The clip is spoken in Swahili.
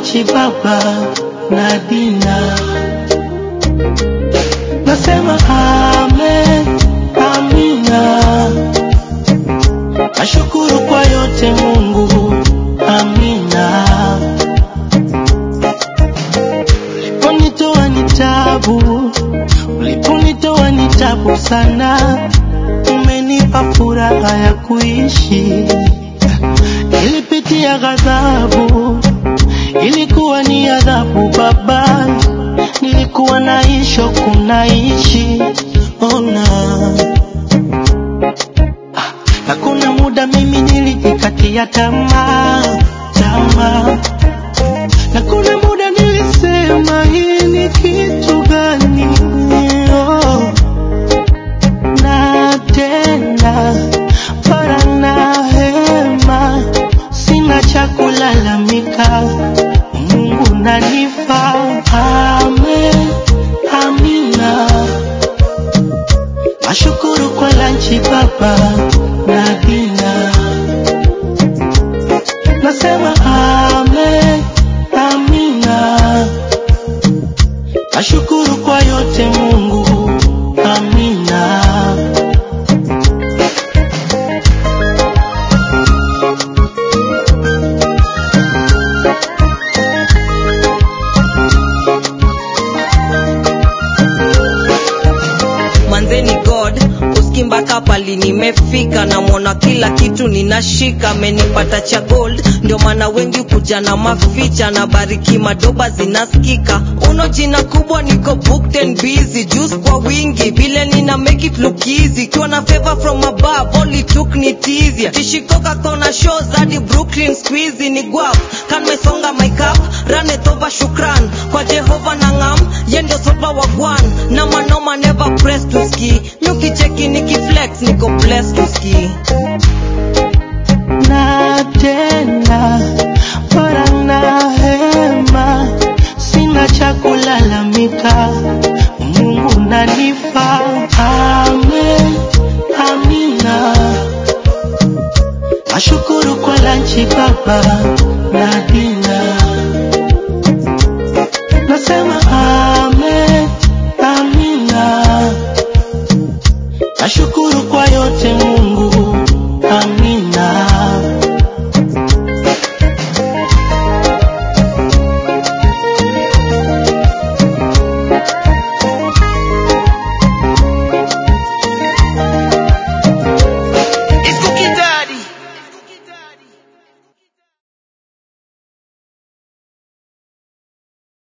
lanchi baba na dina. Nasema amen, amina. Nashukuru kwa yote Mungu, amina. Uliponitoa ni tabu, uliponitoa ni tabu sana, umenipa furaha ya kuishi. Nilipitia ghadhabu, ilikuwa ni adhabu Baba, nilikuwa naishi kunaishi ona na kuna muda mimi nilijikatia tamaa tamaa, na kuna muda nilisema hii ni kitu gani? Oh, na tena para na hema, sina cha kulalamika, Mungu nanifa. Amen, amina. Nashukuru kwa lanchi baba na dina. Nasema amen, amina. Nashukuru kwa yote Mungu, amina. manzeni god uski mpaka pali nimefika namwona kila kitu ninashika amenipata cha gold ndio maana wengi kuja na maficha na bariki madoba zinaskika uno jina kubwa niko booked and busy juice kwa wingi vile nina make it look easy kiwa na favor from above all it took ni tizia tishikoka kona shows hadi brooklyn squeezy ni guap kan mesonga my cup run it over shukran kwa jehova na ngam ye ndio sopa wa gwan na manoma never press to ski nyukicheki nikiflex niko blessed to ski na tena para na hema, sina cha kulalamika, Mungu nanifa. Amen, amina. Nashukuru kwa lanchi baba na dina.